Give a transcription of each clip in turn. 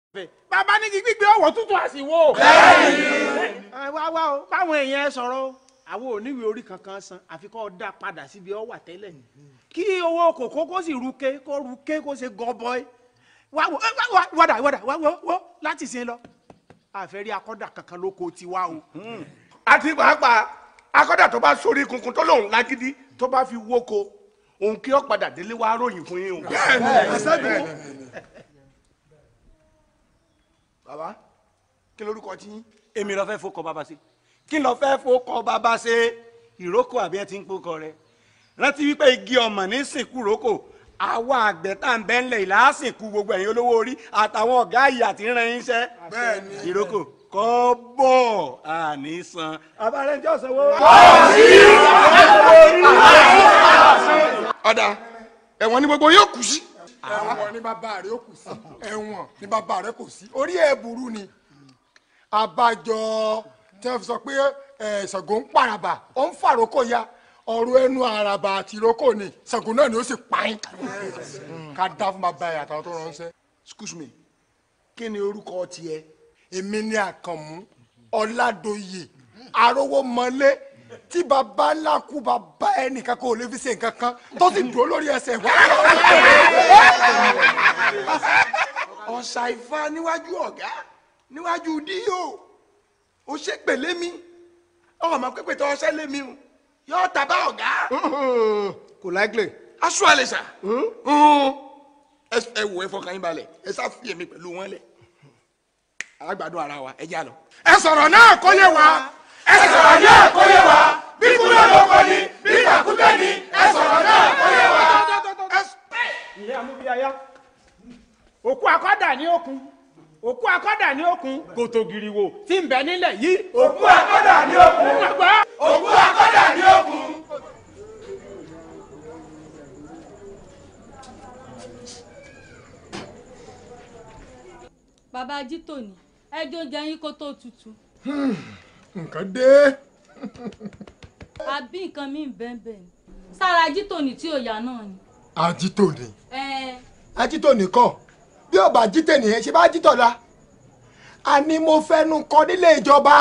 bàbá ní kí gbígbé ọwọ́ tútù àsìwò. ẹ wá wá o báwọn èèyàn ẹ sọ̀rọ̀ o àwọn oníwèé orí kankan san àfi kó dá padà síbi ọ wà tẹ́lẹ̀ kí owó kòkó kó sì ruke kó ruke kó ṣe gọbọi wá wò ẹ, wá wá wọ́dà wọ́dà wá wọ́ wọ́ láti sin lọ àfẹ́rí akọ́dà kankan lóko tiwa o. àti pàápàá akọ́dà tó bá sórí kunkun tó lòun lágídí tó bá fi wóko òun kí ó padà délé wá ròyìn fún yín o. bàbá kí lorúkọ tí yín. èmi lọ fẹ́ fọkọ bàbá ṣe kí lọ fẹ́ fọkọ bàbá ṣe ìrókò àbí ẹ ti ń pokọ rẹ rántí wípé igi ọmọ ní sìnkú rókò àwa àgbẹ̀ tá à ń bẹ́ ńlẹ̀ ìlà á sìnkú gbogbo ẹ̀yin olówó orí àtàwọn ọ̀gá ìyà tí ń ran yín iṣẹ́ ìrókò kọ́ bọ̀ àní san abárẹ́ jọ́ sanwó. ọ̀dà ẹ̀wọ̀n ni gbogbo yóò kù sí. ẹ̀wọ̀n ní bàbá rẹ̀ ó kù sí ẹ̀wọ̀n ní bàbá rẹ̀ kò sí orí ẹ̀ burú ni abájọ tí wọ́n fi sọ pé ẹ̀, Ṣàngó ń pàràbà ó ń fàrókò ya ọ̀rọ̀ ẹnu àràbà àti ìrókò ni Ṣàngó náà ni ó sì pààyàn ká dá fún bàbá ẹ̀ àtàwọn tó ránṣẹ́. excuse me kí ni orúkọ tiẹ̀. èmi ni àkànmú ọ̀làdòyè arówómọlé tí bàbá ńlá kú bàbá ẹnìkan kò lè fi ṣe nǹkan kan tó sì dúró lórí ẹsẹ̀ wá. ọ̀sà ìfà níwájú ọ̀gá níwájú díò ó ṣe pèlé mi ọmọ pípé tó ọṣẹ lé mi o yóò tàbá ọ̀gá. kò láìpẹ́. aṣọ àlè sà ẹ wò ẹ fọkàn yín balẹ̀ ẹ sá fi èmi pẹ̀lú wọn lẹ̀ alágbàdo ara wa ẹ já lọ. ẹ sọ̀rọ̀ náà kó yé wa. ẹ sọ̀rọ̀ náà kó yé wa. bí kúlẹ̀ ló kọ́ ni bí kàkútẹ́ ni ẹ sọ̀rọ̀ náà kó yé wa. ìyá amúbíyáyá òkú akọ́dà ní òkun òkú akọ́dà ní òkun kòtò gìrìwò tí ń bẹ nílẹ̀ yìí. òkú akọ́dà ní òkun. òkú akọ́dà ní òkun. bàbá ajítòní ẹjọ́ oúnjẹ yín kó tó tutù nǹkan dé. àbí nǹkan míì bẹ́ẹ̀ ni sára ajítòní tí ò yá náà ni. ajítò ni ẹ ajítò nìkan bí ọba ajítò nìyẹn ṣe bá ajítò la àní mo fẹnu kọ nílé ìjọba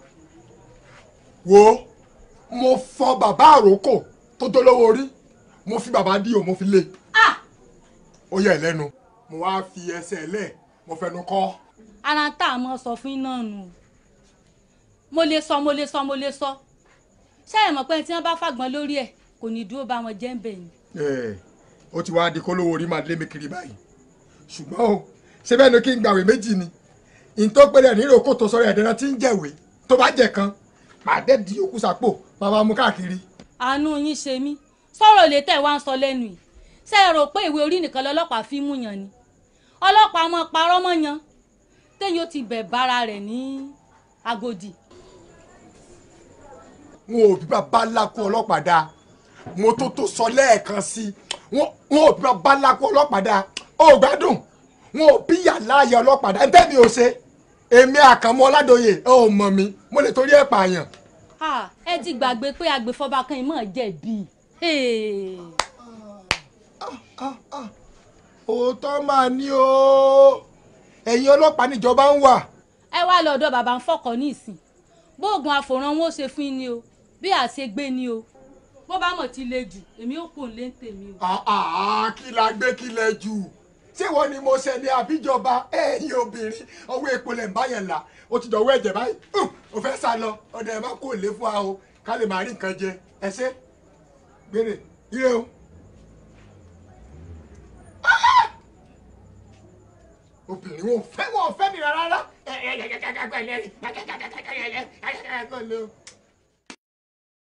wo mo fọ bàbá àròkò tó dolówó orí mo fi bàbá díò mo fi lé ó yẹ lẹ́nu mo wá fi ẹsẹ̀ lẹ̀ mo fẹnu kọ. ara tá a mọ sọ fún iná nù mo lè sọ mo lè sọ mo lè sọ ṣé ẹ mọ̀ pé tí wọ́n bá fàgbọ́n lórí ẹ̀ kò ní dúró bá wọn jẹ́ ń bẹ̀ ni. Ẹ̀, ó ti wá di kólówó orí máa lé mi kiri báyìí ṣùgbọ́n o ṣé bẹ́ẹ̀ ni kí n gbàwé méjì ni ìtọ́ pẹ̀lẹ́ ní ìrókò tó sọ̀rọ̀ ẹ̀dẹ̀rẹ̀ tí ń jẹ̀wé tó bá jẹ̀ kan màá dẹ́ di òkú sápò máa bá mú káàkiri. àánú yín ṣe mí sọ̀rọ̀ lè tẹ̀ wá ń sọ lẹ́nu yìí ṣé ẹ rò pé ìwé orí nìkan lọ́lọ́pàá fi mú yàn ni ọlọ́pàá mọ̀ parọ́ mọ́ yan téyìn ó ti bẹ̀ bára rẹ̀ ní Agodi. wọn ò bí bàbá lákú ọlọ́pàá dáa mo tó tó sọ lẹ́ẹ̀kan sí i wọn wọn ò bí bàbá lákú ọlọ́pàá dáa ó gbádùn wọn ò bí yàrá ayé ọlọ́pàá dáa ntẹ́ mi ò ṣe èmi àkànmọ́ ọládòye ẹ ò mọ̀ mi mo lè torí ẹ̀ pààyàn. Ah, ẹ ti gbàgbé pé agbèfọ́ba kan ìmọ̀ jẹ̀bi. Hey. òótọ́ máa ní o ẹ̀yin ọlọ́pàá níjọba ń wà. ẹ wá lọ́dọ̀ bàbá ń fọkọ̀ ní ìsìn bóògùn àfòrán wọn ó ṣe fún yín ni o bí àṣegbé ni o bó bá mọ̀ ti le jù èmi ò kò lé ń tèmi o. àà kí la gbé kí lẹ jù ṣé wọ́n ni mo ṣe ní àbíjọba ẹ̀yin obìnrin ọwọ́ epo lẹ̀ ń bá yẹn là ó ti dọ̀wọ́ ẹ̀jẹ̀ báyìí hùn, ó fẹ́ sá lọ ọ̀dọ̀ ẹ̀ má kó lé fún wa o ká lè máa rí nǹkan jẹ ẹ ṣe gbére ire o. Ah! obìnrin wọn ò fẹ́ wọn ò fẹ́ mi rárá.